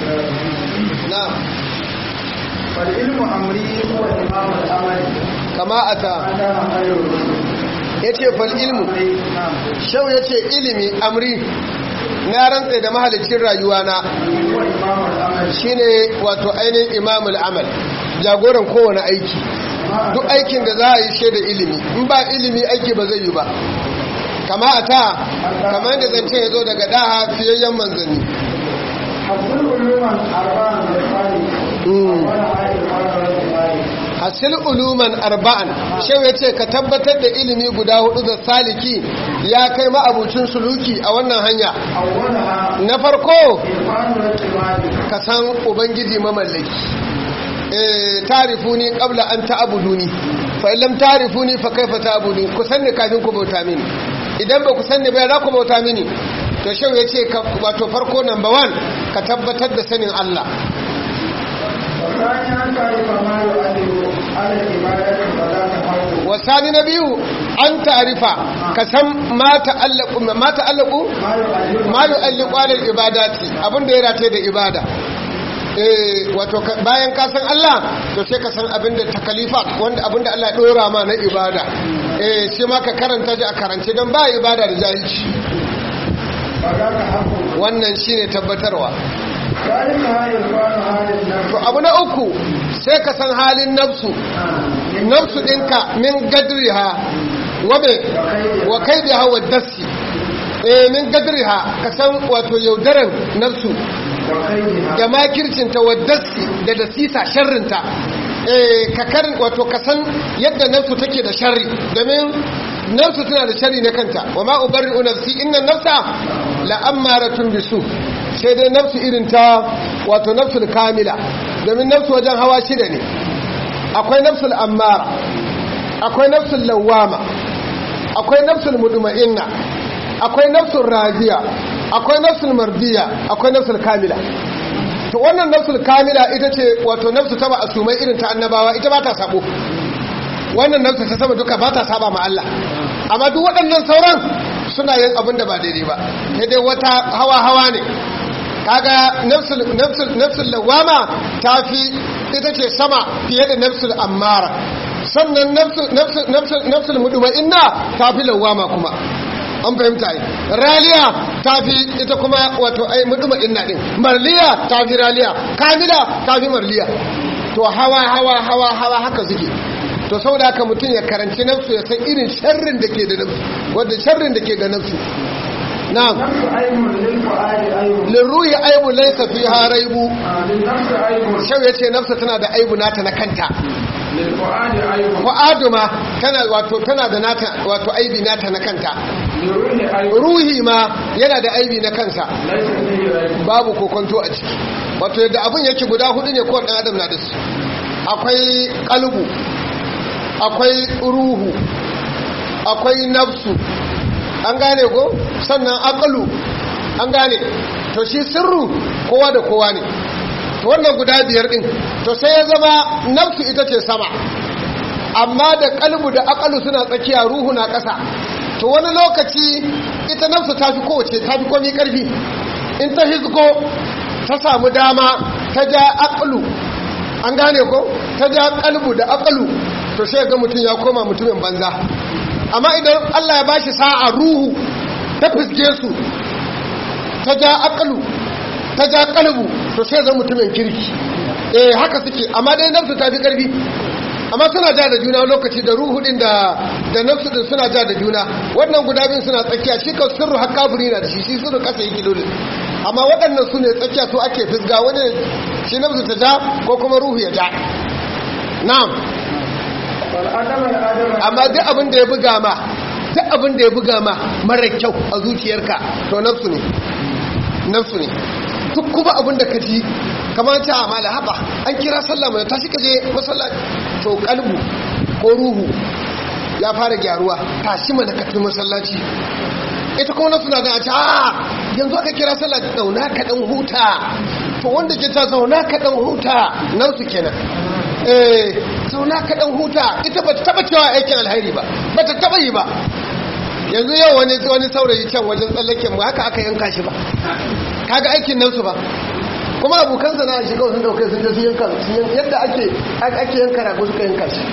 na'am فالعلم أمري هو إمام الأمل kama ata أنا خير الرسل yace fal ilmu نعم shau yace ilimi amri na rantsa da mahalicin rayuwa na هو إمام الأمل shine wato ainihin imamul amal jagoran kowane aiki duk aikin da za a yi shaida ilimi in ba ilimi aiki ba zai yi ba kama a ta kama yadda zance ya zo daga daha fiyayyen manzanni حصل علوما أربعا بالخالق Mm. ولا عائل ولا رجل hasil uluman arba'an shau ya ce ka tabbatar da ilimi guda hudu da saliki ya kai ma'abucin suluki a wannan hanya أولها na farko إرفان الرجل ka san ubangiji mamallaki eh tarifuni qabla an ta'buduni fa illam tarifuni fa kaifa ta'buduni ku sanni kafin ku bauta mini idan ba ku sanni ba za ku bauta mini to shau yace ka wato farko number 1 ka tabbatar da sanin Allah والثاني أن تعرف ما يؤدب على العبادة فلا تفوق wasani na biyu an ta'rifa ka san ma ta'allaqu ma ta'allaqu ما يؤدب ma yu'alliqu alal ibadati abinda ya rataye da ibada eh wato ka- bayan ka san Allah to sai ka san abinda takalifat wanda abinda Allah ya dora ma na ibada eh shi ma ka karanta shi a karance don ba ibada da jahilci فذاك حق wannan shine tabbatarwa ذلك إرفان هذا النفس to abu na uku sai ka san halin nafsu nafsu ɗinka min gadriha wa me wa kaidiha wa dassi eh min gadriha ka san wato yaudaran nafsu وخيرها da makircinta wa dassi da dasisa sharrinta eh ka karin wato ka san yadda nafsu take da sharri domin nafsu tana da sharri na kanta wa ma ubarri'u nafsi inna nafsa la ammaratun bisu sai dai nafsu irin ta wato nafsul kamila domin nafsu wajen hawa shida ne akwai nafsul ammara akwai nafsul lawama akwai nafsul mudma'inna akwai nafsul radiya akwai nafsul mardiya akwai nafsul kamila to wannan nafsul kamila ita ce wato nafsu ta ma'asumai irin ta annabawa ita ba ta sabo wannan nafsu ta sama duka ba ta saba ma Allah amma duk waɗannan sauran suna yin abin da ba daidai ba sai dai wata hawa hawa ne kaga nafsul nafsul nafsul lawama ta fi ita ce sama fiye da nafsul ammara sannan nafsul nafsul nafsul nafsul mudma'inna ta fi lawama kuma an fahimta yi raliya ta fi ita kuma wato ai muduma inna din marliya ta fi raliya kamila ta fi marliya to hawa hawa hawa hawa haka suke to saboda haka mutum ya karanci nafsu ya san irin sharrin da ke da nafsu wanda sharrin da ke ga nafsu na'am نفس عيب للفؤاد عيب lirruhi aibu laysa fiha raibu آه، للنفس عيب shau yace nafsa tana da aibu nata na kanta للفؤاد عيب fa'adu ma tana wato tana da nata wato aibi nata na kanta للروح عيب ruhi ma yana da aibi na kansa ليس فيه عيب babu kokonto a ciki wato yadda abin yake guda hudu ne kowane ɗan adam na da su akwai kalbu akwai ruhu akwai nafsu an gane ko sannan akalu an gane to shi sirru kowa da kowa ne to wannan guda biyar din to sai ya zama nafsu ita ce sama amma da kalbu da akalu suna tsakiya ruhu na ƙasa to wani lokaci ita nafsu ta fi kowace ta fi komi ƙarfi in ta hizgo ta samu dama ta ja akalu an gane ko ta ja kalbu da akalu to sai ga mutum ya koma mutumin banza amma idan Allah ya bashi sa'a ruhu ta fiske su ta ja akalu ta ja kalbu to sai ga mutumin kirki eh haka suke amma dai nafsu ta fi ƙarfi amma suna ja da juna lokaci da ruhu din da da nafsu din suna ja da juna wannan guda biyun suna tsakiya shi ka sirru har kafiri na da shi shi sirru kasa yake dole amma waɗannan su ne tsakiya su ake fisga wani shi nafsu ta ja ko kuma ruhu ya ja na'am والأدب الأدب amma duk abin da ya buga ma duk abin da ya buga ma mara kyau a zuciyarka to nafsu ne nafsu ne duk kuma abin da ka ji kamar ta amala haba an kira sallah mai tashi ka je masallaci to kalbu ko ruhu ya fara gyaruwa tashi mana ka tafi masallaci ita kuma nafsu na da a ce a yanzu aka kira sallah zauna ka dan huta to wanda ke ta zauna ka dan huta nafsu kenan eh zauna ka dan huta ita ba ta taba cewa aikin alheri ba ba ta taba yi ba yanzu yau wani wani saurayi can wajen tsallaken mu haka aka yanka shi ba kaga aikin nafsu ba kuma abokan sana shi kawai sun dauke sun je su yanka yadda ake ake yanka rago suka yanka shi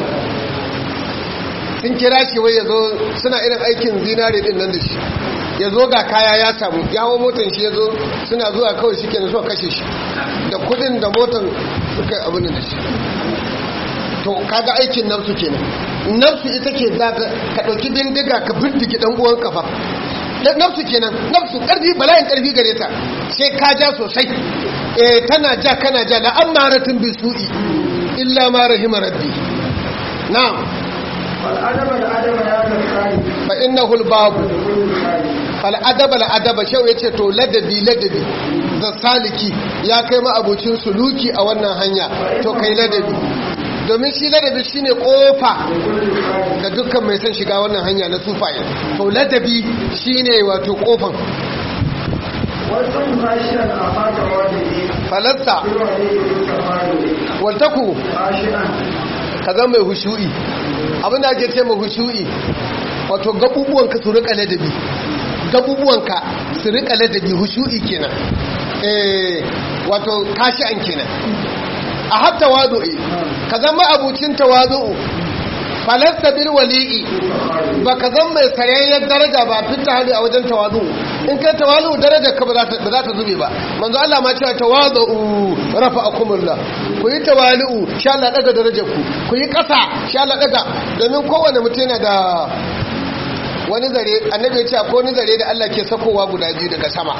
sun kira shi wai ya zo suna irin aikin zinare din nan da shi ya zo ga kaya ya samu ya hau motan shi ya zo suna zuwa kawai shi kenan suka kashe shi da kudin da motan suka yi abin da shi to kaga aikin nafsu kenan nafsu ita ke za ka ɗauki bindiga ka bindigi ɗan uwan kafa nafsu kenan nafsu ƙarfi bala'in ƙarfi gare ta sai ka ja sosai eh tana ja kana ja la amaratin bisu'i illa ma rahima rabbi na'am فالأدب الأدب يا الخالق fa innahu al-babu كل خالق fal adaba al adaba shau yace to ladabi ladabi da saliki ya kai ma abocin suluki a wannan hanya to kai ladabi domin shi ladabi shine kofa كل خالق ga dukkan mai son shiga wannan hanya na sufaye to ladabi shine wato kofan والصوم خاشعا أخاك واجبه falasta بالوالد بالكفار waltaku خاشعا ka zama mai hushu'i abinda ake ce mai hushu'i wato gabubuwanka su rika ladabi gabubuwanka su rika ladabi hushu'i kenan eh wato kashi an kenan a hatta wadu'i ka zama abucin tawadu'u falasta bil wali'i ba ka zama mai sarayyar daraja ba fita hali a wajen tawadu'u in kai tawadu'u darajar ka ba za ta ba za ta zube ba manzo Allah ma cewa tawadu'u rafa'akumullah ku yi tawali'u sha Allah daga darajar ku ku yi ƙasa sha Allah daga domin kowane mutum yana da wani zare annabi ya ce ko wani zare da Allah ke sakowa guda biyu daga sama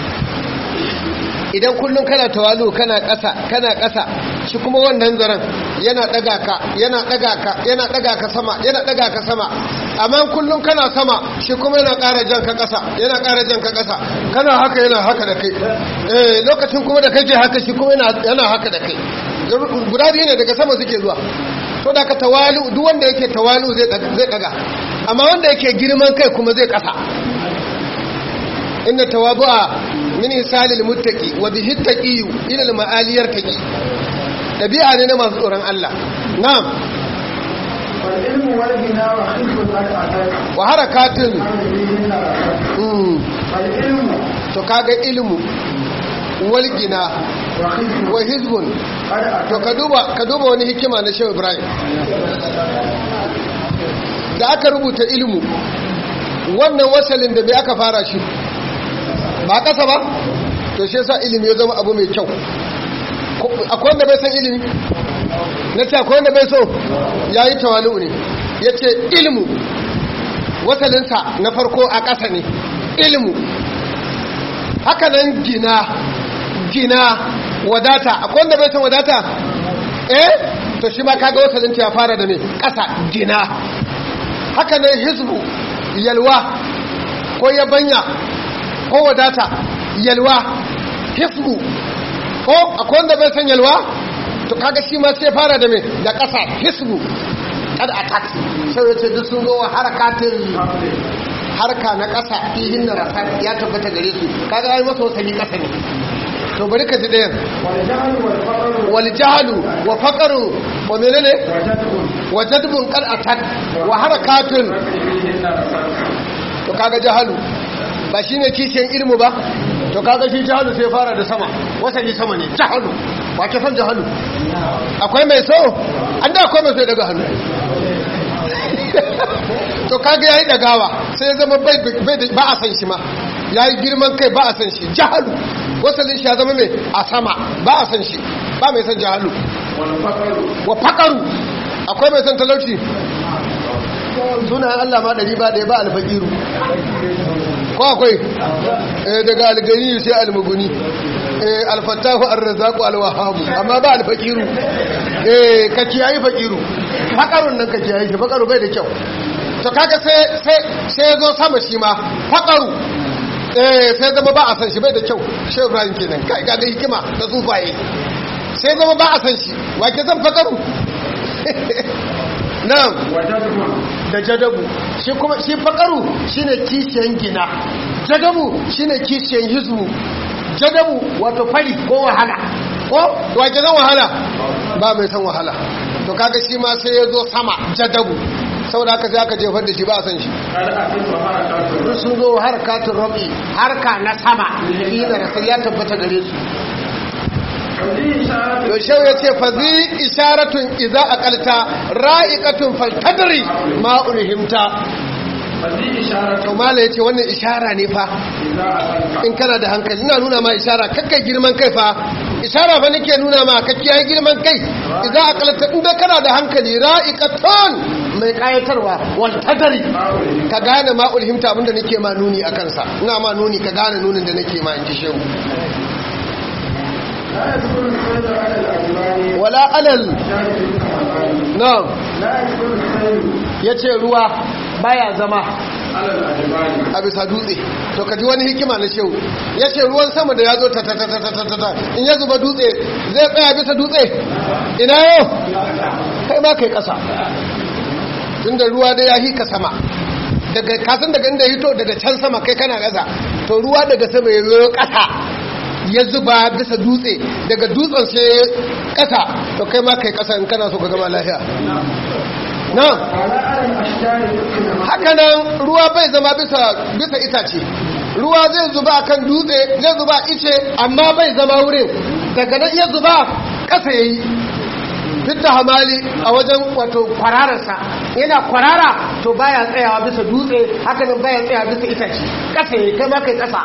idan kullum kana tawalu kana ƙasa kana ƙasa shi kuma wannan zaren yana ɗaga ka yana ɗaga ka yana ɗaga ka sama yana ɗaga ka sama amma kullum kana sama shi kuma yana ƙara jan ka ƙasa yana ƙara jan ka ƙasa kana haka yana haka da kai eh lokacin kuma da kake haka shi kuma yana yana haka da kai guda biyu ne daga sama suke zuwa to da ka tawalu duk wanda yake tawalu zai ɗaga- zai ɗaga amma wanda yake girman kai kuma zai ƙasa inna tawabu'a min isalil muttaqi wa bihi taqi ila al ma'aliyar taqi dabi'a ne na masu tsoron Allah na'am والعلم والغنى وخلق قد أتاك wa harakatin فيهن ركعت mm, العلم to kaga ilmu wal gina وخلق wa hizbun قد to أتاك ka duba ka duba wani hikima na Shehu Ibrahim da aka rubuta ilmu wannan wasalin da bai aka fara shi ba kasa ba to shi yasa ilimi ya zama abu mai kyau Ko- akwai wanda bai san ilimi na ce akwai wanda bai so ya yi tawali'u ne ya ce ilmu wasalinsa na farko a ƙasa ne ilmu haka nan gina gina wadata akwai wanda bai san wadata eh to shi ma kaga wasalinta ya fara da ne ƙasa gina haka nan hizbu yalwa ko yabanya ko wadata yalwa hizbu ko akwai wanda bai san yalwa to kaga shi ma sai fara da me da ƙasa hisbu kada attack sai yace duk sun zo wa harakatin harka na ƙasa fihin na rasa ya tabbata gare su kaga ai masa wasali ƙasa ne to bari ka ji ɗayan والجهل والفقر wal jahalu wa faqaru wa menene وجدب wa jadbun qad attack wa harakatun فيهن ركعت to kaga jahalu ba shine kishiyan ilmu ba to kaga shi jahalu sai fara da sama wasali sama ne jahalu ba ke san jahalu akwai mai so an da akwai mai so ya daga hannu to kaga yayi dagawa sai ya zama bai bai da- ba a san shi ma yayi girman kai ba a san shi jahalu wasalin shi ya zama mai a sama ba a san shi ba mai san jahalu والفقر wa faqaru akwai mai san talauci sunan Allah ma ɗari ba ɗaya ba alfaqiru ko akwai eh daga algani sai almuguni eh alfattahu arrazaqu alwahabu amma ba alfaqiru eh ka kiyayi faqiru fakarun nan ka kiyayi shi fakaru bai da kyau to kaga sai sai sai zo sama shi ma fakaru eh sai zama ba a san shi bai da kyau shehu ibrahim kenan kai ga hikima da tsufaye sai zama ba a san shi wa ke zan fakaru na'am وجدب da jadabu shi kuma shi fakaru shine kishiyan gina jadabu shine kishiyan hizbu jadabu wato fari ko wahala ko wace zan wahala ba mai san wahala to kaga shi ma sai ya zo sama jadabu saboda haka sai aka jefar da shi ba a san shi قد أتت وحركات duk sun zo harkatun rabi harka na sama ina da sai ya tabbata gare su وذي إشارة to shau ya ce fazi isharatun iza aqalta ra'iqatun faltadri ma ulhimta وذي إشارة to mala yace wannan ishara ne fa إذا أقلت in kana da hankali ina nuna ma ishara kakkai girman kai fa ishara fa nake nuna ma kakkiyayi girman kai iza aqalta in dai kana da hankali ra'iqatun mai kayatarwa wal tadri ما أولئك ka gane ma ulhimta abinda nake ma nuni akan sa ina ma nuni ka gane nunin da nake ma in ji shehu لا يدخل الخير على الأجبار wala alal شاهد الكمال na'am لا يدخل الخير yace ruwa baya zama على الأجبار a bisa dutse to ka ji wani hikima na shehu ya ce ruwan sama da ya zo ta ta ta ta ta ta ta in ya zuba dutse zai tsaya bisa dutse ina yau kai ma kai kasa tunda ruwa da ya hika sama daga kasan daga inda ya hito daga can sama kai kana kasa to ruwa daga sama ya zo kasa ya zuba bisa dutse daga dutsen sai kasa to kai ma kai kasa in kana so ka gama lafiya na ولا على الأشجار يمكن hakanan ruwa bai zama bisa bisa itace ruwa zai zuba kan dutse zai zuba ice amma bai zama wurin daga nan iya zuba ƙasa yayi duk da hamali a wajen wato kwarararsa yana kwarara to baya tsayawa bisa dutse hakanan baya tsayawa bisa itace ƙasa yayi kai ma kai ƙasa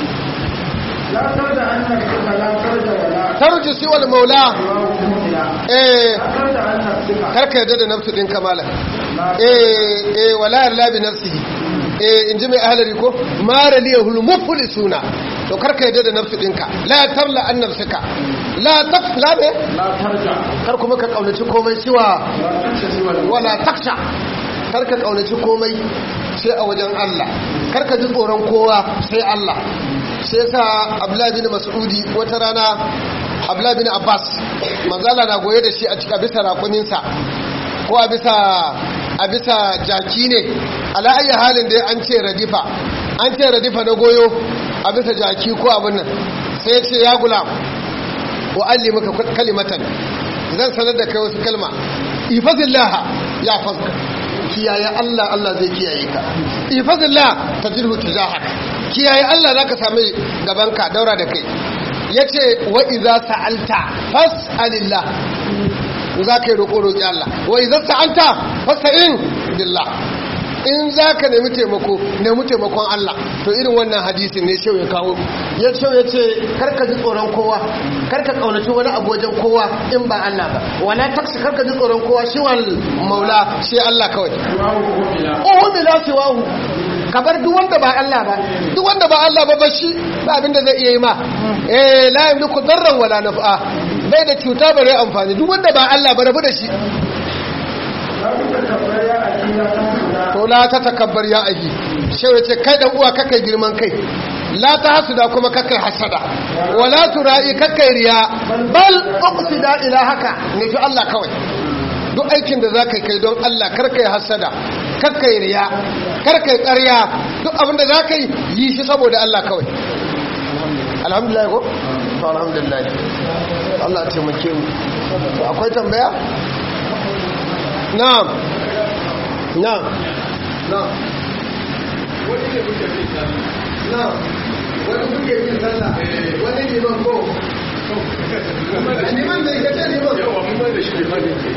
لا ترجع عن نفسك لا ترجع ولا tarji si wal maula لا eh ترجع عن نفسك karka yadda da nafsu din kamala لا eh eh wala yarla bi nafsihi eh inji mai ahlari ko mara liyahul muflisuna to karka yadda da nafsu dinka la tarla an nafsika la taqla be لا ترجع kar kuma ka kaunaci komai siwa لا تخشى سوى الموت wala taksha kar ka kaunaci komai sai a wajen Allah kar ka ji tsoron kowa sai Allah sai yasa Abdullah bin Mas'udi wata rana Abdullah bin Abbas manzala na goye da shi a cikin bisa rakuninsa ko a bisa a bisa jaki ne ala ayi halin da an ce radifa an ce radifa na goyo a bisa jaki ko abin nan sai ya ce ya gulam wa allimuka kalimatan zan sanar da kai wasu kalma ifazillah ya fazka kiyaye Allah Allah zai kiyaye ka ifazillah tajirhu tujahak kiyaye Allah zaka sami gabanka daura da kai yace wa idza sa'alta fas'alillah za ka yi roƙo roƙi Allah wa idza sa'alta fas'in billah in za ka nemi taimako nemi taimakon Allah to irin wannan hadisin ne shau ya kawo ya shau ya ce karka ji tsoron kowa karka kaunaci wani abu wajen kowa in ba Allah ba wala taksi karka ji tsoron kowa shi wal maula shi Allah kawai ohu bila siwahu ka bar duk wanda ba Allah ba duk wanda ba Allah ba ba shi ba abin da zai iya yi ma eh la yamliku darran wala naf'a bai da cuta bare amfani duk wanda ba Allah ba rabu da shi لا تتكبر يا أخي لا تحسد to la ta takabbar ya ahi shau ya ce kai dan uwa kakai girman kai la ta hasuda kuma kakai hasada wala tura'i kakai riya bal uqsida ila haka nufi Allah kawai duk aikin da zaka kai don Allah karkai hasada karkai riya karkai ƙarya duk abin da zaka yi yi shi saboda Allah kawai alhamdulillah ko to alhamdulillah Allah ya taimake mu To akwai tambaya na'am na'am na'am wani ne kuke bin sallah na'am wani kuke bin sallah wani liman ko liman da ya ce liman yawa mun bai da shi liman ne